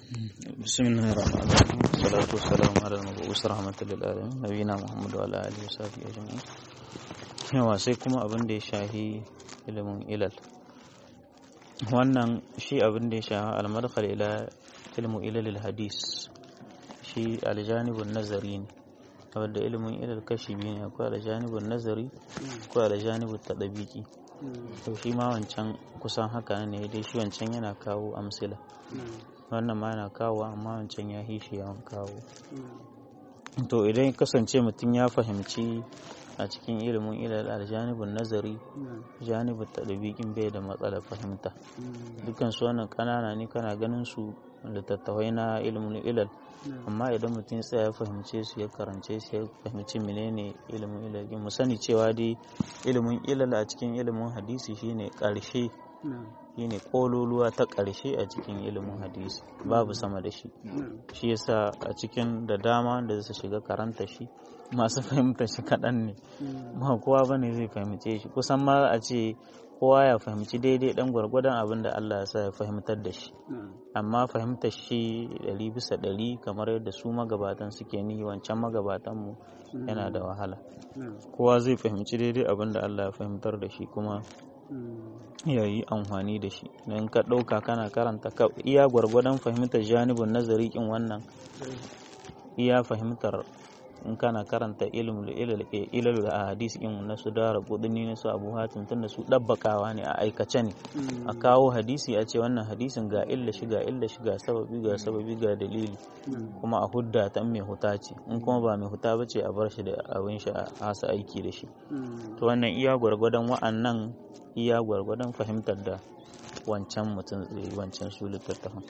بسم الله الرحمن الرحيم والصلاة والسلام على المبعوث رحمة للعالمين نبينا محمد وعلى آله وصحبه أجمعين yawa sai kuma abin da ya shahi ilimin ilal wannan shi abin da ya shahi almadkhal ila ilmu ilal hadis shi aljanibun nazari ne wadda ilimin ilal kashi biyu ne akwai aljanibun nazari akwai aljanibun tadabiki to shi ma wancan kusan haka ne dai shi wancan yana kawo amsila wannan ma yana kawo amma wancan ya hishi yawan kawo to idan kasance mutum ya fahimci a cikin ilimin ilal aljanibin nazari janibin tadabikin bai da matsalar fahimta dukkan su wannan kanana ne kana ganin su littattafai na ilimin ilal amma idan mutum tsaya ya fahimce su ya karance su ya fahimci menene ilimin ilal mu sani cewa dai ilimin ilal a cikin ilimin hadisi shine karshe shine kololuwa ta ƙarshe a cikin ilimin hadisi babu sama da shi shi yasa a cikin da dama da su shiga karanta shi masu fahimta shi kaɗan ne ba kowa bane zai fahimce shi kusan ma a ce kowa ya fahimci daidai ɗan gwargwadon abin da Allah ya sa ya fahimtar da shi amma fahimtar shi ɗari bisa ɗari kamar yadda su magabatan suke ni wancan magabatanmu yana da wahala kowa zai fahimci daidai abin da Allah ya fahimtar da shi kuma ya yi amfani da shi don ka ɗauka kana karanta ka iya gwargwadon fahimtar janibin nazari kin wannan iya fahimtar in kana karanta ilal a hadisi in na su dara kudini na su abu hatim tunda su ɗabbakawa ne a aikace ne a kawo hadisi a ce wannan hadisin ga illa shi ga illa shi ga sababi ga sababi ga dalili kuma a hudda ta mai huta ce in kuma ba mai huta ba ce a bar shi da abin shi a hasa aiki da shi to wannan iya gwargwadon wa'annan iya gwargwadon fahimtar da wancan mutum zai wancan su littattafan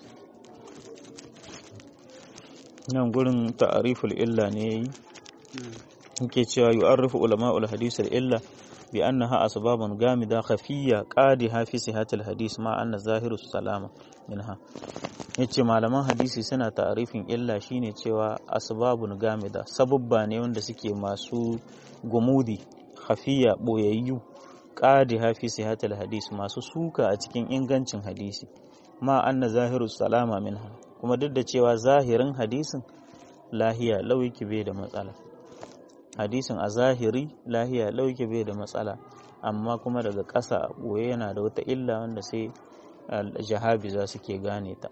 nan gurin ta'ariful illa ne yayi yake cewa yu'arrifu ulama'ul hadith illa bi annaha asbabun gamida khafiyya qadiha fi sihatil hadith ma anna zahiru salama minha yace malaman hadisi suna ta'arifin illa shine cewa asbabun gamida sababba ne wanda suke masu gumudi khafiyya boyayyu qadiha fi sihatil hadith masu suka a cikin ingancin hadisi ma anna zahiru salama minha kuma duk da cewa zahirin hadisin lahiya lauki bai da matsala hadisin a zahiri lahiya lauki bai da matsala amma kuma daga ƙasa a ɓoye yana da wata illa wanda sai jahabi za su ke gane ta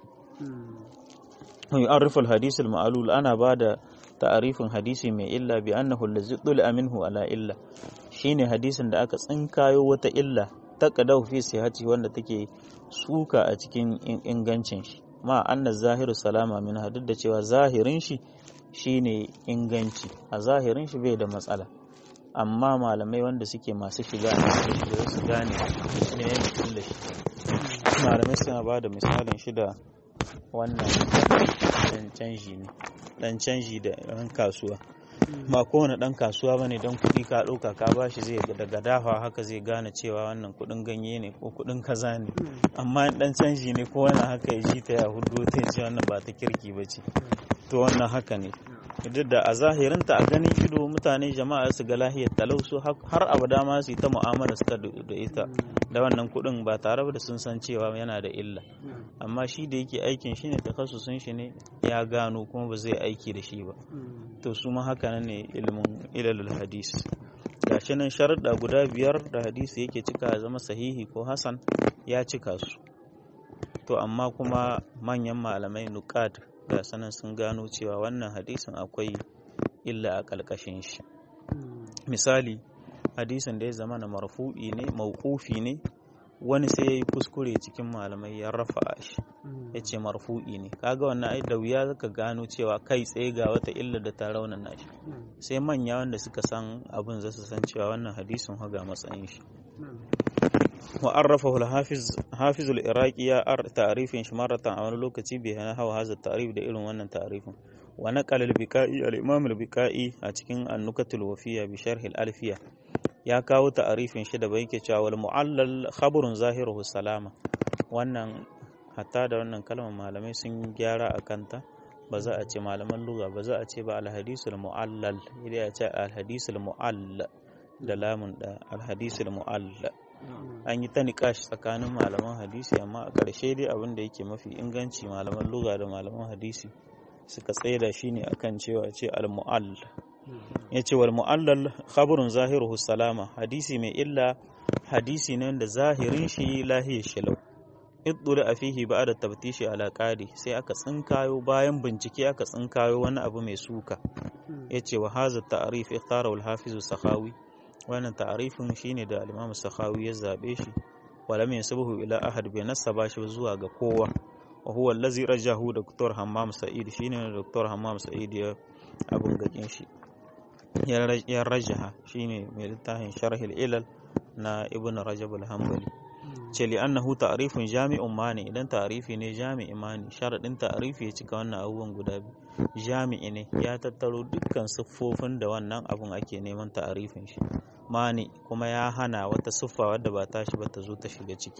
yu'arrifu al-hadith al-ma'lul ana ba da ta'arifin hadisi mai illa bi annahu allazi dul'a minhu ala illa shine hadisin da aka tsinkayo wata illa ta qadahu fi sihhati wanda take suka a cikin ingancin shi ma anna zahiru salama min duk da cewa zahirin shi shine inganci a zahirin shi bai da matsala amma malamai wanda suke masu shiga da su gane ne mutum da shi malamai suna ba da misalin shi da wannan dan canji ne dan canji da yan kasuwa ba kowane dan kasuwa ba ne don kuɗi ka ɗauka ka ba shi zai daga dafa haka zai gane cewa wannan kuɗin ganye ne ko kuɗin kaza ne amma dan canji ne ko wani haka ya ji ta ya hudu ta ce wannan ba ta kirki ba ce to wannan haka ne duk da a zahirinta a ganin ido mutane jama'a su ga lahiyar talau su har abada ma su yi ta mu'amala su da ita da wannan kuɗin ba tare da sun san cewa yana da illa amma shi da yake aikin shi ne takasusun shi ne ya gano kuma ba zai aiki da shi ba to su ma haka ne ilimin ilalul hadis gashi nan sharuɗa guda biyar da hadisi yake cika ya zama sahihi ko hasan ya cika su to amma kuma manyan malamai nuqad da sanan sun gano cewa wannan hadisin akwai illa a ƙalƙashin shi misali hadisin da ya zama na marfu'i ne mawqufi ne wani sai ya yi kuskure cikin malamai ya rafa shi ya ce marfu'i ne kaga wannan ai da wuya zaka gano cewa kai tsaye ga wata illa da ta raunana shi sai manya wanda suka san abin za su san cewa wannan hadisin haga matsayin shi wa arrafahu al-hafiz hafiz al-iraqi ya ar ta'rifin shi maratan a wani lokaci bai hana hawa haza ta'rif da irin wannan ta'rifin wa naqala al-biqai al-imam al-biqai a cikin an-nukatul wafiya bi sharh al-alfiya ya kawo ta'arifin shi da bai ke cewa wal mu'allal khabarun zahiruhu salama wannan hatta da wannan kalmar malamai sun gyara a kanta ba za a ce malaman lugha ba za a ce ba alhadisul mu'allal idan ya ce alhadisul mu'all da lamun da alhadisul mu'all an yi ta niƙashi tsakanin malaman hadisi amma a ƙarshe dai abin da yake mafi inganci malaman luga da malaman hadisi suka tsaida shi ne akan cewa ce al-mu'all ya ce wal mu'allal khabarun zahiruhu salama hadisi mai illa hadisi ne da zahirin shi lahiyar shilau iddula a fihi ba da tabtishi ala qadi sai aka tsinkayo bayan bincike aka tsinkayo wani abu mai suka ya ce wa haza ta'arif ikhtara al-hafiz sakhawi wannan ta'arifin shine da al-imam sakhawi ya zabe shi wala min sabahu ila ahad bai nasaba shi zuwa ga kowa wa huwa allazi rajahu dr hammam sa'id shine dr hammam sa'id ya abun gakin shi ya rajaha shine mai littafin sharhil ilal na ibn rajab al-hanbali ce li annahu ta'rifun jami'un mani idan ta'rifi ne jami'i mani sharadin ta'rifi ya cika wannan abubuwan guda biyu jami'i ne ya tattaro dukkan siffofin da wannan abun ake neman ta'rifin shi mani kuma ya hana wata siffa wadda ba tashi ba ta zo ta shiga ciki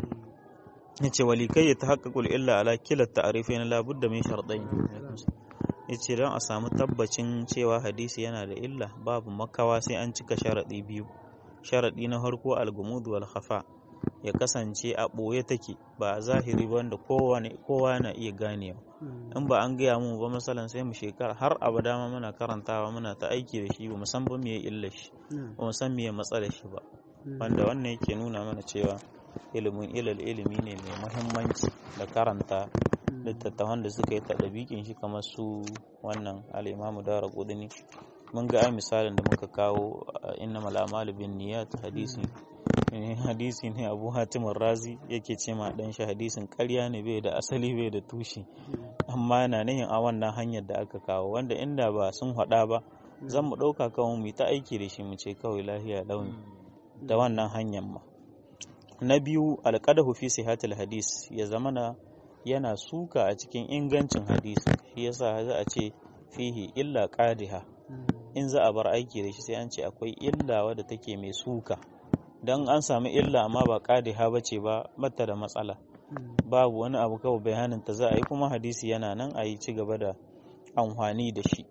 yace wali kai ya tahaqqaqul illa ala kila ta'rifain la budda min shardain yace don a samu tabbacin cewa hadisi yana da illa babu makawa sai an cika sharadi biyu sharadi na farko al-gumud wal khafa ya kasance a ɓoye take ba a zahiri ba wanda kowa na iya ganewa in ba an gaya mu ba masalan sai mu shekara har abada ma muna karantawa muna ta aiki da shi ba san ba me illa shi ba mu san me matsala shi ba wanda wannan yake nuna mana cewa ilimin ilal ilimi ne mai muhimmanci da karanta littattafan da suka yi tadabikin shi kamar su wannan al'imamu dara kudini mun ga ai misalin da muka kawo inna mal'amalu bin niyat hadisi hadisi ne abu hatimin razi yake ce ma dan shi hadisin karya ne bai da asali bai da tushe amma yana nihin a wannan hanyar da aka kawo wanda inda ba sun haɗa ba zan mu ɗauka kawai mu ta aiki da shi mu ce kawai lahiya launi da wannan hanyar ma na biyu alƙadahu fi sihatul hadis ya zamana yana suka a cikin ingancin hadisi shi yasa za a ce fihi illa qadiha in za a bar aiki da shi sai an ce akwai illa wadda take mai suka don an sami illa amma ba qadiha bace ba mata da matsala babu wani abu kawai bayanin ta za a yi kuma hadisi yana nan a yi ci gaba da amfani da shi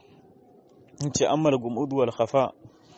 in ce ammal gumud wal khafa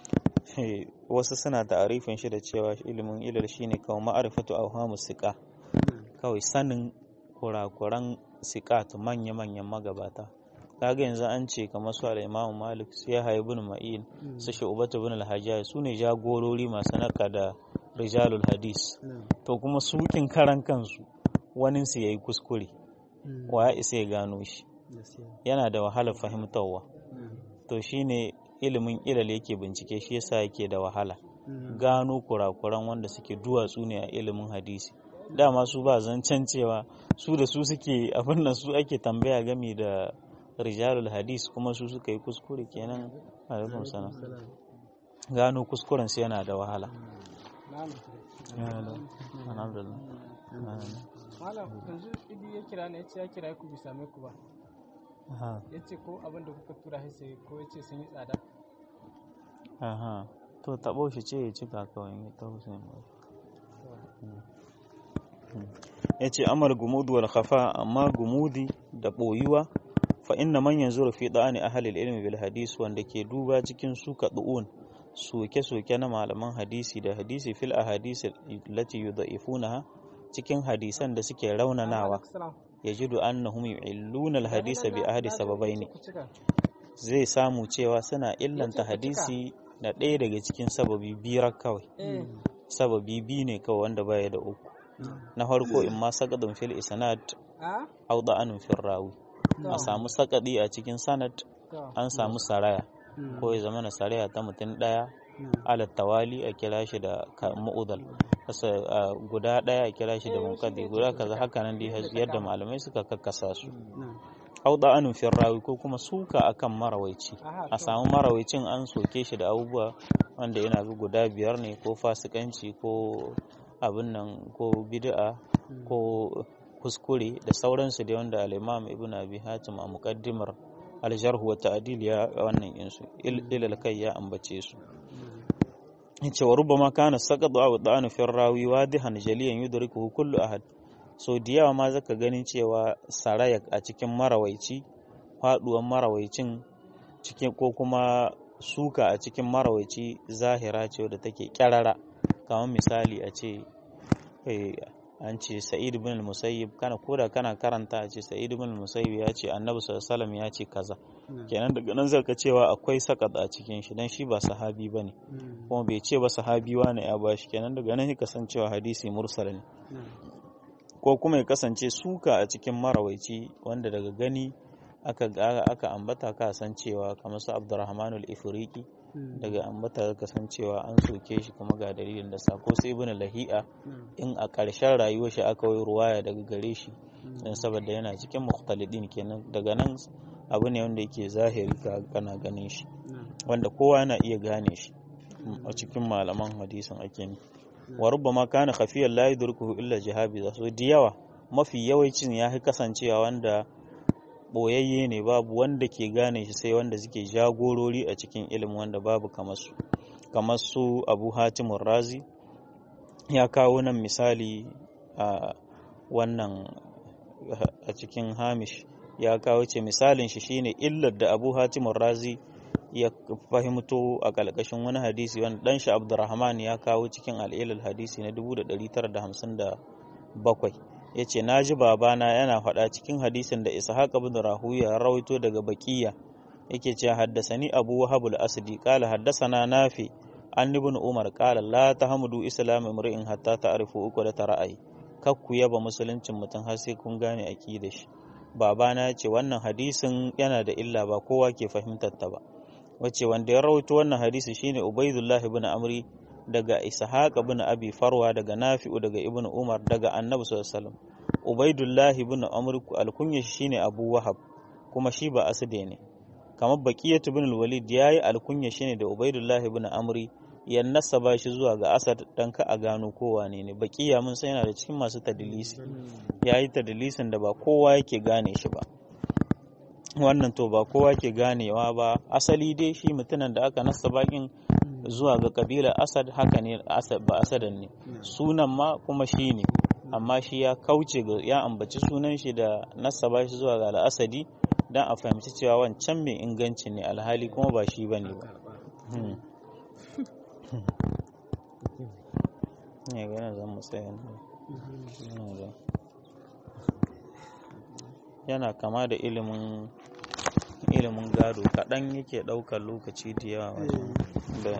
wasu suna ta'arifin shi da cewa ilimin ilal shine kawai ma'arifatu awhamu siqa kawai sanin kurakuran siqat manya-manyan magabata kaga yanzu an ce kamar su al-Imam Malik su ya haibu ibn Ma'in su Shu'bat ibn al-Hajjaj su ne jagorori masu naka da rijalul hadis to kuma sukin karan kansu wani su yayi kuskure wa ya isa ya gano shi yana da wahalar fahimtarwa to shine ilimin ilal yake bincike shi yasa yake da wahala gano kurakuran wanda suke duwatsu ne a ilimin hadisi dama su ba zancen cewa su da su suke abin nan su ake tambaya game da rijalul hadis kuma su suka yi kuskure kenan alaikum salam gano kuskuren su yana da wahala alhamdulillah malam yanzu idi ya kira ne ya ce ya kira ku bisa mai ku ba ya ce ko abin da kuka tura sai ko ya ce sun yi tsada aha to taɓo shi ce ya cika kawai ya taho sai ya ce amal gumudu wal khafa amma gumudi da ɓoyuwa fa inna man yanzuru fi da'ani ahli ilmi bil hadis wanda ke duba cikin su du'un soke-soke na malaman hadisi da hadisi fil ahadis lati yudha'ifunaha cikin hadisan da suke raunanawa yajidu annahum yu'illuna al hadisa bi ahadi sababaini zai samu cewa suna illanta hadisi da ɗaya daga cikin sababi biyar kawai sababi biyu ne kawai wanda baya da uku na farko in ma sakadun fil isnad au da'anun fil rawi a samu sakadi a cikin sanad an samu saraya ko ya zama na saraya ta mutum ɗaya alat tawali a kira shi da mu'udal guda ɗaya a kira shi da munkadi guda kaza haka nan dai yadda malamai suka kakkasa su au da'anun fil rawi ko kuma suka akan marawaici a samu marawaicin an soke shi da abubuwa wanda yana bi guda biyar ne ko fasikanci ko abin nan ko bid'a ko kuskure da sauransu da wanda al-imam ibn abi hatim a muqaddimar al-jarh wa ta'dil ya wannan insu ilal kai ya ambace su yace wa rubbama kana saqadu aw da'anu fi rawi wadihan jaliyan yudrikuhu kullu ahad so da yawa ma zaka ganin cewa saraya a cikin marawaici faduwan marawaicin cikin ko kuma suka a cikin marawaici zahira ce wadda take kyarara kamar misali a ce an ce sa'id bin musayyib kana koda kana karanta a ce sa'id bin musayyib ya ce annabi sallallahu alaihi ya ce kaza kenan daga nan zaka cewa akwai sakat a cikin shi dan shi ba sahabi bane kuma bai ce ba sahabi wani ya bashi kenan daga nan ka san cewa hadisi mursal ne ko kuma ya kasance suka a cikin marawaici wanda daga gani aka aka ambata ka san cewa kamar su Abdurrahman al-Ifriqi daga ambata ka san cewa an soke shi kuma ga dalilin da sako sai ibn lahi'a in a ƙarshen rayuwar shi aka yi ruwaya daga gare shi dan saboda yana cikin mukhtalidin kenan daga nan abu ne wanda yake zahiri ka kana ganin shi wanda kowa yana iya gane shi a cikin malaman hadisin ake ne wa rubbama kana khafiyan la yudrikuhu illa jihabi so da yawa mafi yawancin ya fi kasancewa wanda boyayye ne babu wanda ke gane shi sai wanda suke jagorori a cikin ilimin wanda babu kamar su kamar su abu hatimun razi ya kawo nan misali a wannan a cikin hamish ya kawo ce misalin shi shine illar da abu hatimun razi ya fahimto a ƙalƙashin wani hadisi wanda ɗan shi abdurrahman ya kawo cikin al'ilal hadisi na 1957 ya ce na ji babana yana faɗa cikin hadisin da ishaq ibn rahuya ya rawaito daga bakiya yake cewa haddasani abu wahabul asdi qala haddasana nafi an ibn umar qala la tahmudu islam imri'in hatta ta'rifu uku da tara'ai kakku yaba musuluncin mutum har sai kun gane aqidar shi babana ya ce wannan hadisin yana da illa ba kowa ke fahimtar ta ba wace wanda ya rawaito wannan hadisi shine ubaidullah ibn amri daga ishaq ibn abi farwa daga nafi'u daga ibn umar daga annabi sallallahu alaihi wasallam ubaidullah ibn amr alkunya shine abu wahab kuma shi ba aside ne kamar baqiyat ibn al-walid yayi alkunya shine da ubaidullah ibn amri ya nasaba shi zuwa ga asad dan ka a gano kowa ne ne baqiya mun san yana da cikin masu tadlisi yayi tadlisin da ba kowa yake gane shi ba wannan to ba kowa ke ganewa ba asali dai shi mutumin da aka nasa bakin zuwa ga kabilar asad haka ne ba asadan ne sunan ma kuma shi ne amma shi ya kauce ga ya ambaci sunan shi da nasaba shi zuwa ga al'asadi don a fahimci cewa wancan mai inganci ne alhali kuma ba shi bane ba ne gana zan mu tsaya yana kama da ilimin ilimin gado kaɗan yake ɗaukar lokaci da yawa wajen da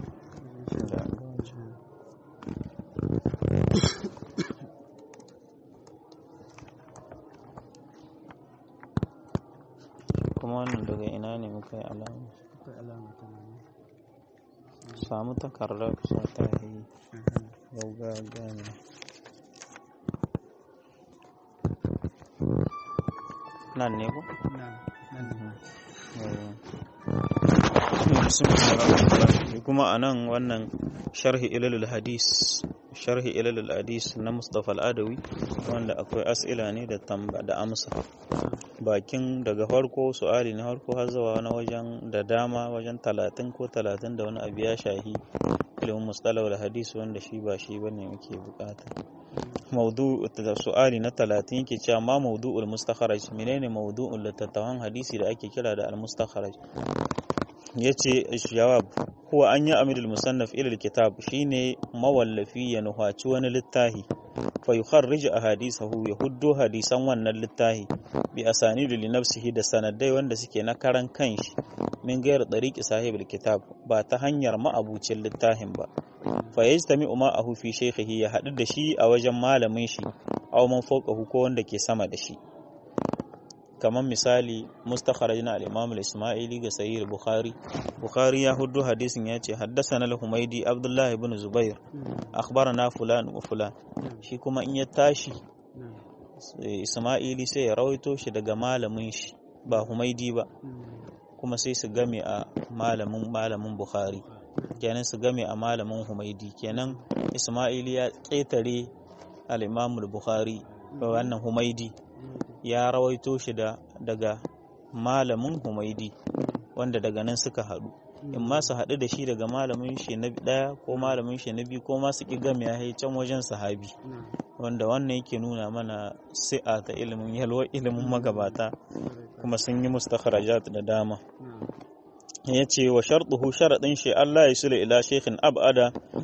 kuma wannan daga ina ne muka yi alama samu takardar kusa ta yi gauga gane nan ne ku? kuma a nan wannan sharhi ilalul hadis sharhi ilalul hadis na mustapha al'adawi wanda akwai as'ila ne da tamba da amsa bakin daga farko su'ali na farko har zuwa na wajen da dama wajen talatin ko talatin da wani abu ya shahi ilimin mustalawar hadis wanda shi ba shi bane muke bukata maudu da su'ali na talatin yake cewa ma maudu'ul mustakharaj menene maudu'ul littattafan hadisi da ake kira da al-mustakharaj yace jawab huwa an yi amidul musannaf ila kitab shine mawallafi ya nuhaci wani littahi fa yukharrij ahadisahu ya huddo hadisan wannan littahi bi asanidu li nafsihi da sanadai wanda suke na karan kanshi min gairar dariqi sahibul kitab ba ta hanyar ma'abucin littahin ba fa yajtami ma'ahu fi shaykhihi ya haɗu da shi a wajen malamin shi aw man fawqahu ko wanda ke sama da shi kamar misali mustakharaj na al-imam al-isma'ili ga sahih bukhari bukhari ya huddu hadisin ya ce haddathana al-humaydi abdullah ibn zubair akhbarana fulan wa fulan shi kuma in ya tashi isma'ili sai ya rawaito shi daga malamin shi ba humaydi ba kuma sai su game a malamin malamin bukhari kenan su game a malamin humaydi kenan isma'ili ya ƙetare al-imam al-bukhari wannan humaydi ya rawaito shi da daga malamin humaidi wanda daga nan suka haɗu in ma su haɗu da shi daga malamin shi na ɗaya ko malamin shi na biyu ko ma su ƙi gami ya can wajen sahabi wanda wannan yake nuna mana si'a ta ilimin yalwar ilimin magabata kuma sun yi mustakharajat da dama ya ce wa sharɗuhu sharaɗin shi Allah ya sula ila shekhin abada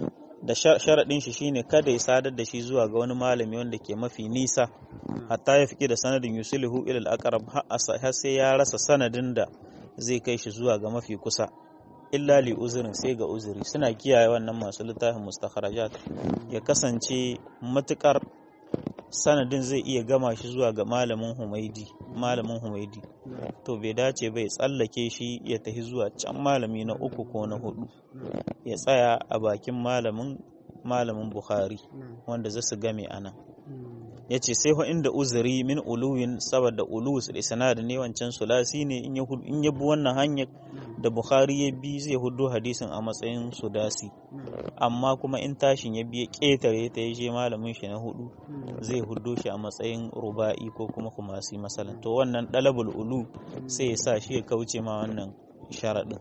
da sharaɗin shi shine kada ya sadar da shi zuwa ga wani malami wanda ke mafi nisa hatta ya fiƙi da sanadin yusulihu ilal aqrab har sai ya rasa sanadin da zai kai shi zuwa ga mafi kusa illa li uzurin sai ga uzuri suna kiyaye wannan masu littafin mustakharajat ya kasance matukar sanadin zai iya gama shi zuwa ga malamin humaidi malamin humaidi to bai dace bai tsallake shi ya tafi zuwa can malami na uku ko na hudu ya tsaya a bakin malamin malamin bukhari wanda za su game a nan ya ce sai inda uzuri min uluwin saboda ulus da isnad ne wancan sulasi ne in ya bi wannan hanyar da bukhari ya bi zai hudu hadisin a matsayin sudasi amma kuma in tashin ya biya ƙetare ta ya je malamin shi na hudu zai hudu shi a matsayin ruba'i ko kuma kumasi masalan to wannan dalabul ulu sai ya sa shi ya kauce ma wannan sharaɗin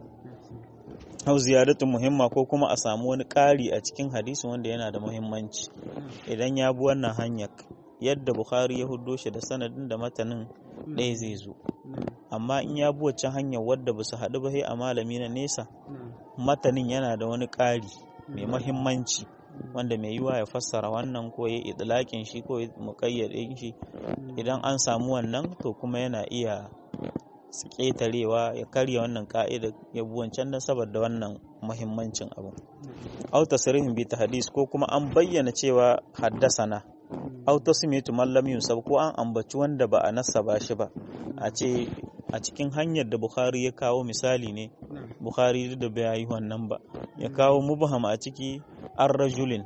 hau ziyaratun muhimma ko kuma a samu wani ƙari a cikin hadisin wanda yana da muhimmanci idan ya bi wannan hanyar yadda bukhari ya hudo shi da sanadin da matanin ɗaya zai zo amma in ya bi wacce hanyar wadda ba su haɗu ba sai a malami na nesa matanin yana da wani ƙari mai muhimmanci wanda mai yiwa ya fassara wannan ko ya idlaƙin shi ko ya muƙayyade shi idan an samu wannan to kuma yana iya su ƙetarewa ya karya wannan ka'ida ya bi wancan don saboda wannan muhimmancin abu au tasrihin bi hadis ko kuma an bayyana cewa haddasana au tasmitu man lam yusab ko an ambaci wanda ba a nasaba shi ba a ce a cikin hanyar da Bukhari ya kawo misali ne Bukhari da bai yi wannan ba ya kawo mubham a ciki an rajulin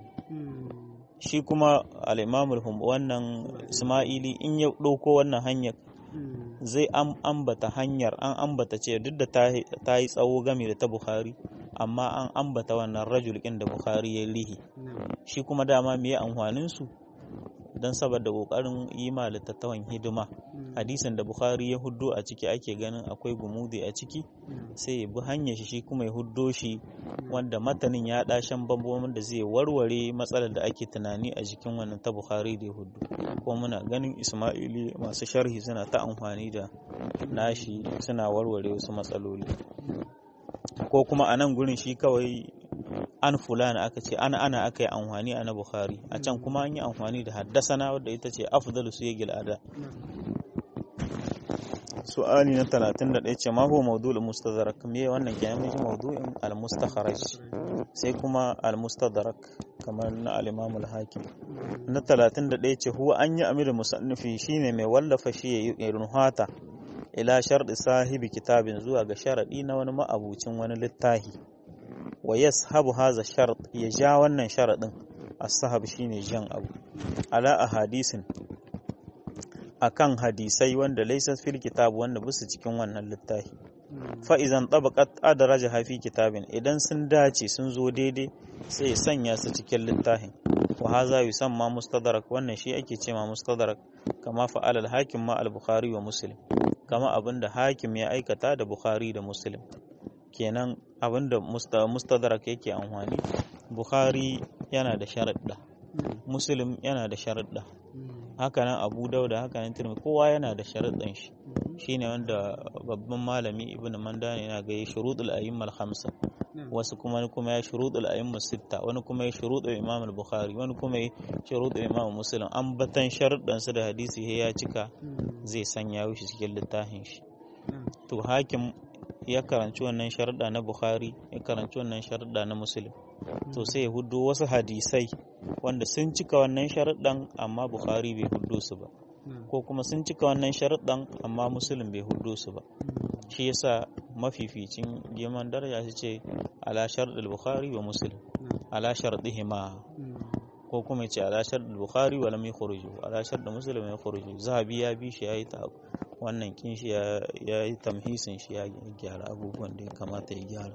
shi kuma al-imam wannan Isma'ili in ya ɗauko wannan hanyar zai ambata hanyar an ambata ce duk da ta yi tsawo game da ta Bukhari amma an ambata wannan rajul ɗin da Bukhari ya lihi shi kuma dama me amfanin su don saboda kokarin yi ma littattafan hidima hadisin da bukhari ya huddo a ciki ake ganin akwai gumudi a ciki sai ya bi hanyar shi kuma ya huddo shi wanda matanin ya dashen bambam da zai warware matsalar da ake tunani a jikin wannan ta bukhari da ya huddo ko muna ganin ismaili masu sharhi suna ta amfani da nashi suna warware wasu matsaloli ko kuma a nan gurin shi kawai an fulana aka ce ana ana aka yi amfani a na bukhari a can kuma an yi amfani da haddasana wadda ita ce afdalu su yagil ada su'ali na 31 ce ma huwa mawdu'ul mustadrak me wannan kenan mun mawdu'in al mustakharaj sai kuma al mustadrak kamar na al imam al hakim na 31 ce huwa an yi amir musannifi shine mai wallafa shi ya ruhata ila sharɗi sahibi kitabin zuwa ga sharaɗi na wani ma'abucin wani littahi wa yashabu haza shart ya ja wannan sharadin as-sahab shine jan abu ala ahadisin akan hadisai wanda laysa fil kitab wanda busu cikin wannan littafi fa idan tabaqat adraja fi kitabin idan sun dace sun zo daidai sai sanya su cikin littafin wa haza yusamma mustadrak wannan shi ake cewa mustadrak kama fa'al al-hakim ma al-bukhari wa muslim kama abinda hakim ya aikata da bukhari da muslim kenan abinda mustadrak yake amfani bukhari yana da sharaɗa muslim yana da sharaɗa hakanan abu dauda hakanan tirmi kowa yana da sharaɗin shi shine wanda babban malami ibn mandani yana ga shuruɗul a'immal khamsa wasu kuma kuma ya shuruɗul a'immal sitta wani kuma ya shuruɗul imam al-bukhari wani kuma ya shuruɗul imam muslim an batan sharuɗan su da hadisi ya cika zai sanya shi cikin littafin shi to hakim ya karanci wannan sharuɗa na Bukhari ya karanci wannan sharuɗa na Muslim to sai ya hudu wasu hadisai wanda sun cika wannan sharuɗan amma Bukhari bai hudu su ba ko kuma sun cika wannan sharuɗan amma Muslim bai hudu su ba shi yasa mafificin girman daraja su ce ala sharuɗul Bukhari wa Muslim ala sharuɗihima ko kuma ce ala sharuɗul Bukhari wa lam yukhruju ala sharuɗul Muslim ya yukhruju zahabi ya bi shi yayi ta wannan kin shi ya yi tamhisin shi ya gyara abubuwan da ya kamata ya gyara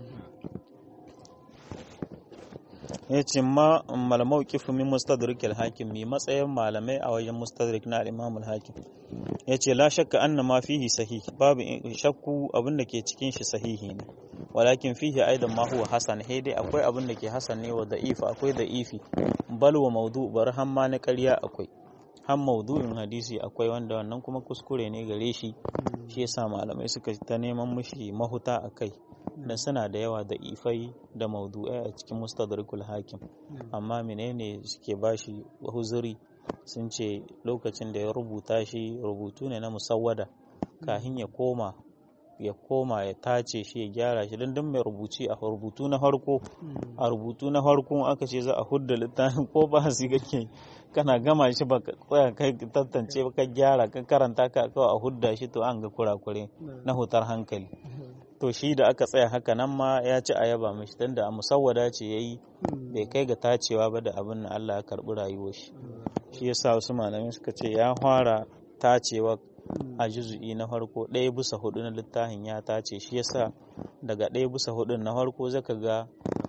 ya ce ma malamau kifu min mustadrik al-hakim mi matsayin malamai a wajen mustadrik na al-imam al-hakim ya ce la shakka anna ma fihi sahih babu shakku abin da ke cikin shi sahihi ne walakin fihi aidan ma huwa hasan he dai akwai abin da ke hasan ne wa da'ifa akwai da'ifi bal wa mawdu bar hamma na ƙarya akwai har maudu'in hadisi akwai wanda wannan kuma kuskure ne gare shi shi yasa malamai suka ta neman mushi mahuta a kai dan suna da yawa da ifai da maudu'ai a cikin mustadrakul hakim amma menene suke bashi huzuri sun ce lokacin da ya rubuta shi rubutu ne na musawwada kahin ya koma ya koma ya tace shi ya gyara shi don duk mai rubuci a rubutu na farko a rubutu na farko aka ce za a hudda littafin ko ba su kake kana gama shi ba ka tsaya kai tantance ba ka gyara ka karanta ka kawai a hudda shi to an ga kurakure na hutar hankali to shi da aka tsaya haka nan ma ya ci a yaba mashi dan da a musawwada ce yayi bai kai ga tacewa ba da abin da Allah ya karbi rayuwar shi shi yasa wasu malamai suka ce ya fara tacewa a juzu'i na farko ɗaya bisa hudu na littafin ya tace shi yasa daga ɗaya bisa hudu na farko zaka ga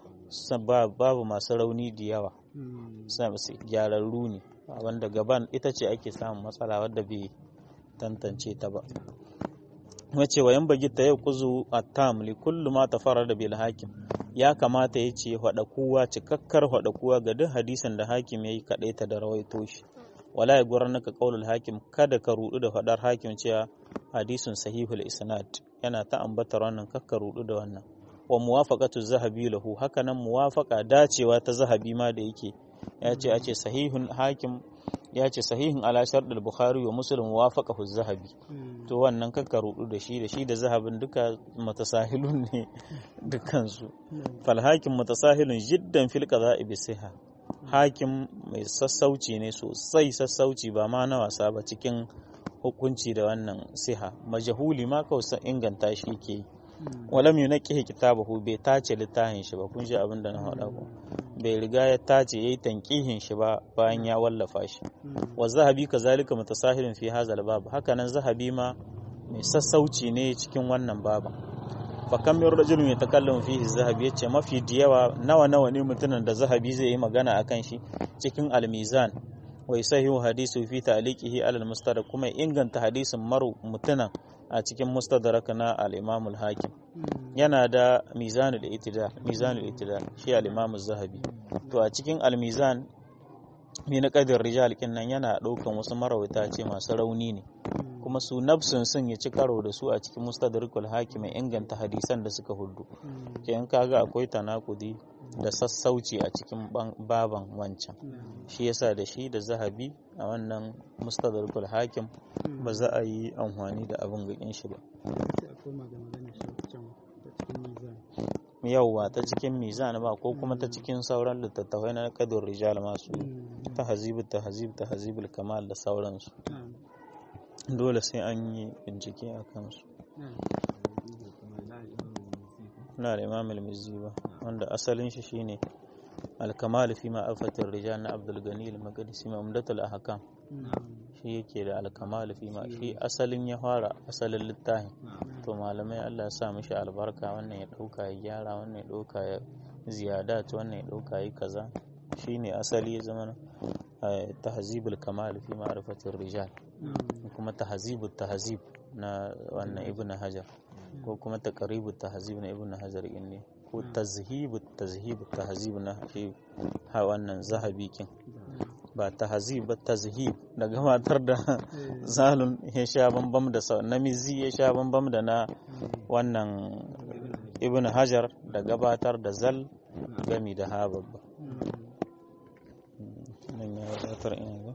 babu masu rauni da yawa gyararru ne wanda gaban ita ce ake samun matsala wadda bai tantance ta ba wace wayan bagi ta yau kuzu a tam li kullu ma tafara da bil hakim ya kamata ya ce hada kowa cikakkar hada kowa ga duk hadisin da hakim ya yi kaɗai ta da rawaito shi wala ya gurar naka qaulul hakim kada ka rudu da fadar hakim cewa hadisun sahihul isnad yana ta ambatar wannan kakka rudu da wannan wa muwafaqatu zahabi lahu haka nan muwafaqa dacewa ta zahabi ma da yake ya ce a ce sahihun hakim ya ce sahihin ala sharɗul bukhari wa muslim muwafaqahu zahabi to wannan kakka rudu da shi da shi da zahabin duka matasahilun ne dukansu fal hakim matasahilun jiddan fil qada'i bi siha hakim mai sassauci ne sosai sassauci ba ma na wasa ba cikin hukunci da wannan siha majahuli ma kawai inganta shi ke yi walam yunaqqihi kitabahu bai tace littafin shi ba kun ji abin da na faɗa ku bai riga ya tace yayi tanqihin shi ba bayan ya wallafa shi wa zahabi kazalika mutasahilin fi hadha bab haka nan zahabi ma mai sassauci ne cikin wannan baban fa kam min rajulun yatakallamu fihi zahabi yace mafi diyawa nawa nawa ne mutumin da zahabi zai yi magana akan shi cikin al-mizan wa sahihu hadisu fi ta'liqihi ala al-mustadrak kuma inganta hadisin maru mutunan a cikin mustadrak na al-imam al-hakim yana da mizanul itidal mizanul itidal shi al-imam az-zahabi to a cikin al-mizan ne na kadin rijal kin nan yana daukan wasu marawita ce masu rauni ne kuma su nafsun sun ya ci karo da su a cikin mustadrakul hakim inganta hadisan da suka hudu kenan kaga akwai tanakudi da sassauci a cikin baban wancan shi yasa da shi da zahabi a wannan mustadrakul hakim ba za a yi amfani da abin gakin shi ba yauwa ta cikin mizan ba ko kuma ta cikin sauran littattafai na kadur rijal masu ta hazibu ta hazibu ta hazibul kamal da sauransu dole sai an yi bincike a kansu na da imam al-mizzi ba wanda asalin shi shine al-kamal fi ma'afatir rijal na abdul gani al-maqdisi mamdatul ahkam shi yake da al-kamal fi ma shi asalin ya fara asalin littafin to malamai Allah ya sa mishi albarka wannan ya dauka ya gyara wannan ya dauka ya ziyadat wannan ya dauka yi kaza shine asali ya zama tahzibul kamal fi ma'rifatir rijal kuma tahzibut tahzib na wannan ibnu hajar ko kuma taqribut tahzib na ibnu hajar ne ko tazhibut tazhib tahzib na shi ha wannan zahabi kin ba tahzib ba tazhib da gabatar da zalun ya sha bambam da namizi ya sha bambam da na wannan ibn hajar da gabatar da zal gami da ha babba nan ya wadatar ina